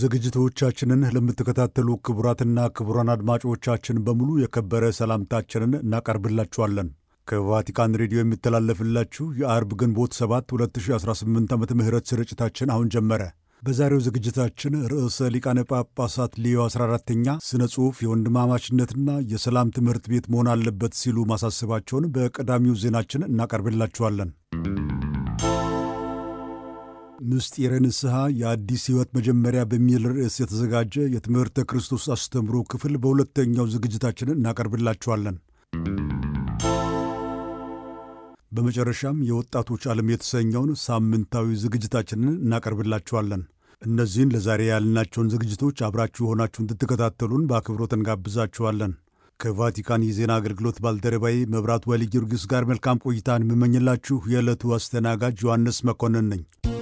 ዝግጅቶቻችንን ለምትከታተሉ ክቡራትና ክቡራን አድማጮቻችን በሙሉ የከበረ ሰላምታችንን እናቀርብላችኋለን። ከቫቲካን ሬዲዮ የሚተላለፍላችሁ የአርብ ግንቦት 7 2018 ዓመተ ምህረት ስርጭታችን አሁን ጀመረ። በዛሬው ዝግጅታችን ርዕሰ ሊቃነ ጳጳሳት ሊዮ 14ተኛ ስነ ጽሑፍ የወንድማማችነትና የሰላም ትምህርት ቤት መሆን አለበት ሲሉ ማሳሰባቸውን በቀዳሚው ዜናችን እናቀርብላችኋለን። ምስጢረ ንስሐ የአዲስ ሕይወት መጀመሪያ በሚል ርዕስ የተዘጋጀ የትምህርተ ክርስቶስ አስተምሮ ክፍል በሁለተኛው ዝግጅታችንን እናቀርብላችኋለን። በመጨረሻም የወጣቶች ዓለም የተሰኘውን ሳምንታዊ ዝግጅታችንን እናቀርብላችኋለን። እነዚህን ለዛሬ ያልናቸውን ዝግጅቶች አብራችሁ ሆናችሁ እንድትከታተሉን በአክብሮት እንጋብዛችኋለን። ከቫቲካን የዜና አገልግሎት ባልደረባዬ መብራት ወሊ ጊዮርጊስ ጋር መልካም ቆይታን የምመኝላችሁ የዕለቱ አስተናጋጅ ዮሐንስ መኮንን ነኝ።